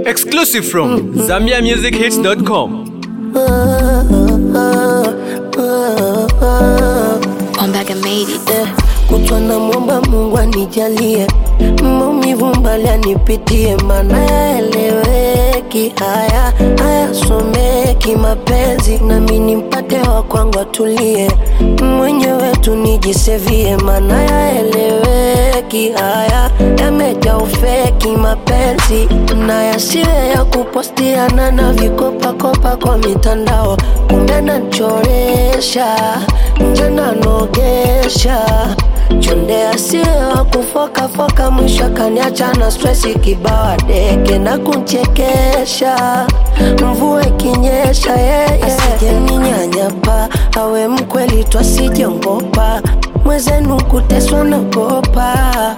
Exclusive from ZambiaMusicHits.com. Ombaga made it. Eh, kutwa na mwomba Mungu anijalie maumivu mbali anipitie, mana yaeleweki haya hayasomeki mapenzi, nami nimpate wa kwangu atulie, mwenyewe tu nijisevie, mana yaeleweki haya yamejaa ufeki mapenzi, na yasiwe ya kupostiana na vikopakopa kwa mitandao, kumbe nachoresha nje nanogesha chonde asiwe wa kufokafoka, mwisho kaniacha na stresi kibawa deke na kunchekesha, mvua ikinyesha yeye asije ninyanyapa, awe mkweli tu asijongopa, mwezenu kuteswa nagopa,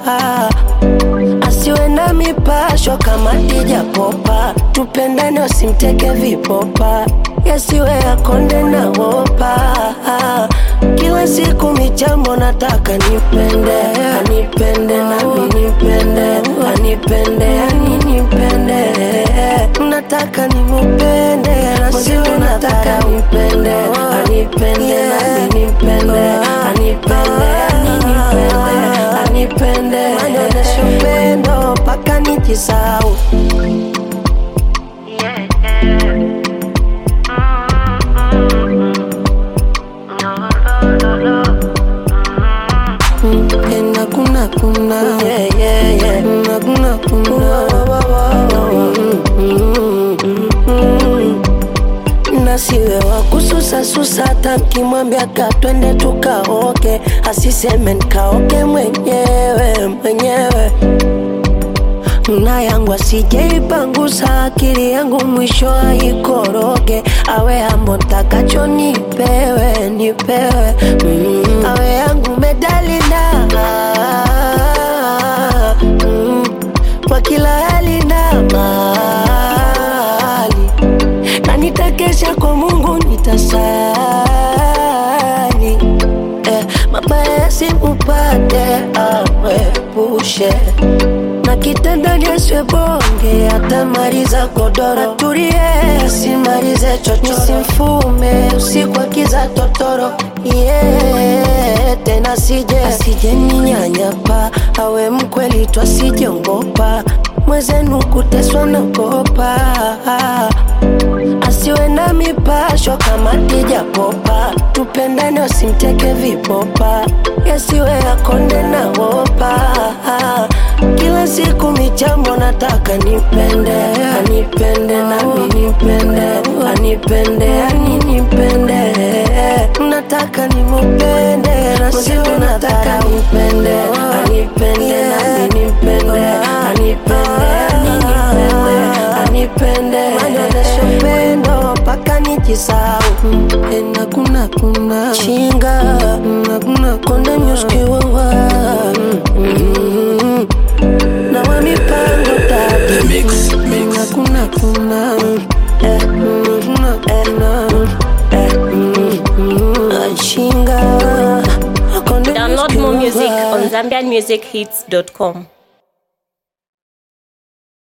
asiwe na mipasho kama tija popa, tupendane wasimteke vipopa, yasiwe yakonde na hopa kila siku michambo nataka nipende anipende nami nipende anipende ani nipende nataka nimupende na sio nataka nipende anipende nami nipende anipende ani nipende anipende anyonyeshe upendo mpaka nijisau Ena kuna kuna yeah, yeah, yeah. Na kuna kuna nasiwe wa kususa susa hata nkimwambia ka twende tukaoke asiseme nkaoke mwenyewe mwenyewe na yangu asijeipangusa akili yangu mwisho aikoroge awe ambo ntakacho nipewe nipewe mm. awe yangu medalina mm. kwa kila hali na mali na nitakesha kwa Mungu nitasali eh, mabaya yasimupate awepushe na kitandani asiwe bonge atamaliza godoro atulie asimalize chocho simfume usiku akiza totoro yeah, tena sije asije ninyanyapa awe mkweli tu asijongopa mwezenu kuteswa nagopa asiwe na mipasho kama tija popa tupendane wasimteke vipopa yasiwe yakonde na hopa kila siku michambo nataka nipende anipende nami nipende anipende ani nipende nataka nimupende na sio nataka nipende anipende nami nipende anipende ani nipende anipende anyonyeshe upendo mpaka nijisau ena kuna kuna chinga na kuna konde nyuskiwawa na wa mipango tatu na kuna kuna eh, kuna kuna eh, chinga konde Download more music nyuskiwawa. on ZambianMusicHits.com.